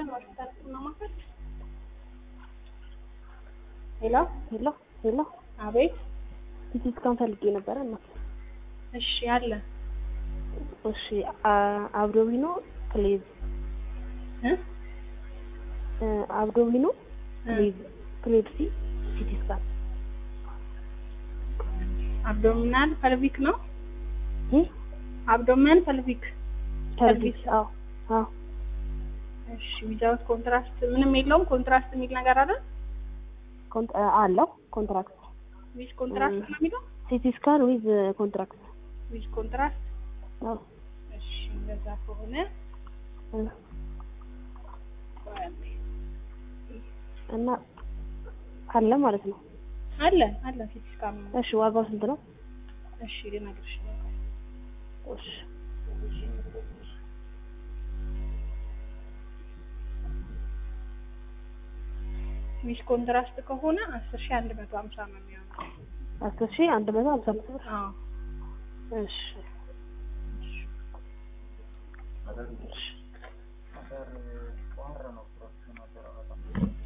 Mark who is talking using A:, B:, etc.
A: ሆስፒታል ሆስፒታል ማማከር ሄሎ
B: ሄሎ ሄሎ፣
A: አቤት
B: ሲቲ ስካን ፈልጌ ነበረ እና
A: እሺ አለ
B: እሺ፣ አ- አብዶሚኖ ክሌቭ
A: እ
B: እ፣ አብዶሚኖ
A: እ
B: ክሌቭ ክሌቭሲ ሲቲ ስካን
A: አብዶሚናል ፐልቪክ ነው
B: እ
A: አብዶሚናል ፐልቪክ
B: ሰርቪስ አዎ አዎ
A: እሺ ዊዛውት ኮንትራስት ምንም የለውም ኮንትራስት የሚል ነገር አለ
B: ኮንት አለው ኮንትራክት
A: ዊዝ ኮንትራስት ነው የሚለው
B: ሲቲ ስካን ዊዝ ኮንትራክት
A: ዊዝ ኮንትራስት
B: አዎ
A: እሺ እንደዛ ከሆነ
B: እ፣ እና አለ ማለት ነው።
A: አለ አለ ሲቲ ስካን ነው
B: እሺ ዋጋው ስንት ነው?
A: እሺ ልነግርሽ ነው
B: እሺ
A: ዊዝ ኮንትራስት ከሆነ አስር ሺህ አንድ መቶ ሀምሳ ነው የሚሆነው
B: አስር ሺህ አንድ መቶ ሀምሳ አምስት ብር
A: አዎ
B: እሺ እሺ